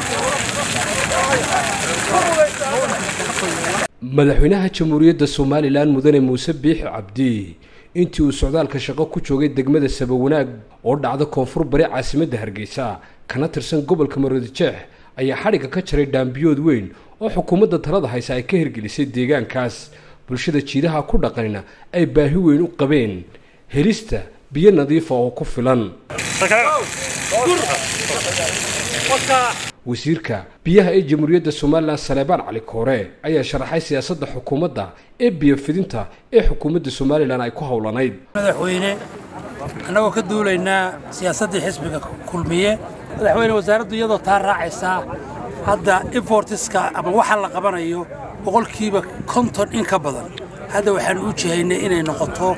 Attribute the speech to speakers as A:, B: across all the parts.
A: madaxweynaha jamhuuriyadda somalilan mudane muuse biixi cabdi intii uu socdaalka shaqo ku joogay degmada sabawanaag oo dhacda koonfur bari caasimadda hargeysa kana tirsan gobolka maroodijeex ayaa xadhigga ka jaray dhaambiyood weyn oo xukuumadda talada haysa ay ka hirgelisay deegaankaas bulshada jiidaha ku dhaqanina ay baahi weyn u qabeen helista biyo nadiifa oo ku filan wasiirka biyaha ee jamhuuriyadda somalilan saleebaan cali koore ayaa sharaxay siyaasadda xukuumadda ee biyo fidinta ee xukuumadda somalilan ay ku howlanayd
B: madaxweyne annagoo ka duulaynaa siyaasaddii xisbiga kulmiye madaxweyne wasaaraddu iyadoo taa raacaysaa hadda importiska ama waxa la qabanayo boqolkiiba konton in ka badan hadda waxaan u jihaynay inay noqoto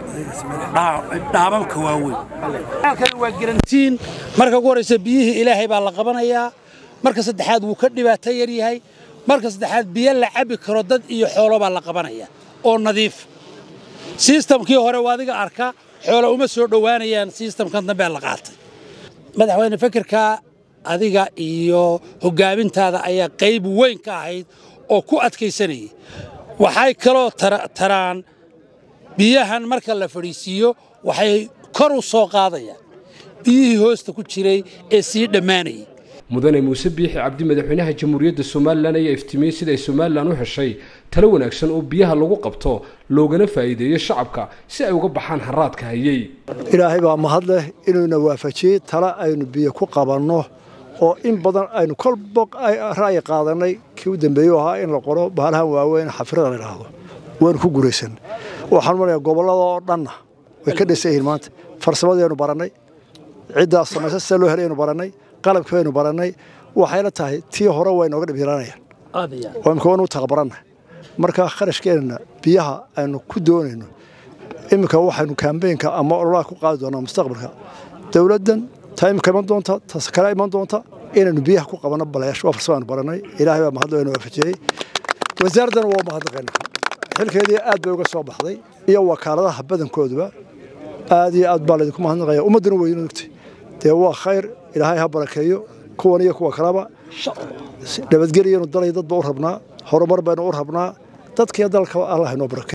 B: dhaamamka waaweyn waa garantiin marka ugu horraysa biyihii ilaahay baa la qabanayaa marka saddexaad wuu ka dhibaato yar yahay marka saddexaad biyo la cabbi karo dad iyo xoolo baa la qabanaya oo nadiif sistamkii hore waa adiga arka xoolo uma soo dhowaanayaan sistamkan dambe la qaatay madaxweyne fikirkaa adiga iyo hoggaamintaada ayaa qayb weyn ka ahayd oo ku adkaysanayay waxay kaloo taraan biyahan marka la fadhiisiiyo waxay kor u soo qaadayaan biyihii hoosta ku jiray ee sii dhammaanayay
A: mudane muuse biixi cabdi madaxweynaha jamhuuriyadda somalilan ayaa iftiimiyey sida ay somalilan u heshay talo wanaagsan oo biyaha lagu qabto loogana faa'iideeyo shacabka si ay uga baxaan haraadka hayey
C: ilaahay baa mahad leh inuuna waafajiyey tala aynu biyo ku qabanno oo in badan aynu kolba ra'yi qaadannay kii u dambeeyey ahaa in la qoro baalahan waaweyn xafirada la idhaahdo waynu ku guraysan waxaan marayaa gobollada oo dhanna way ka dhisan yihiin maanta farsamadaynu barannay ciddaas samaysa sida loo helaynu barannay qalabkii baynu barannay waxayna tahay tii hore way nooga dhibyaranayaan oo imika waynu u taqbaranna marka kharashkeenna biyaha aynu ku doonayno iminka waxaynu kaambeynka ama ololaha ku qaadi doonaa mustaqbalka dowladdan taa imika iman doonta tas kale iman doonta inaynu biyaha ku qabanno balayaasho waa farsamo aynu barannay ilaahay baa mahad waynu waafajiyey wasaaraddana waa mahadnaqayna xilkeedii aad bay uga soo baxday iyo wakaaladaha badankooduba aad iyo aad baa laydinku mahadnaqaya ummadduna weynu ogtay dee waa khayr ilaahay ha barakeeyo kuwan iyo kuwa kaleba nabadgelyanu dalay dadba u rabnaa horumar baynu u rabnaa dadkiiyo dalkaba allah inoo barakeeyo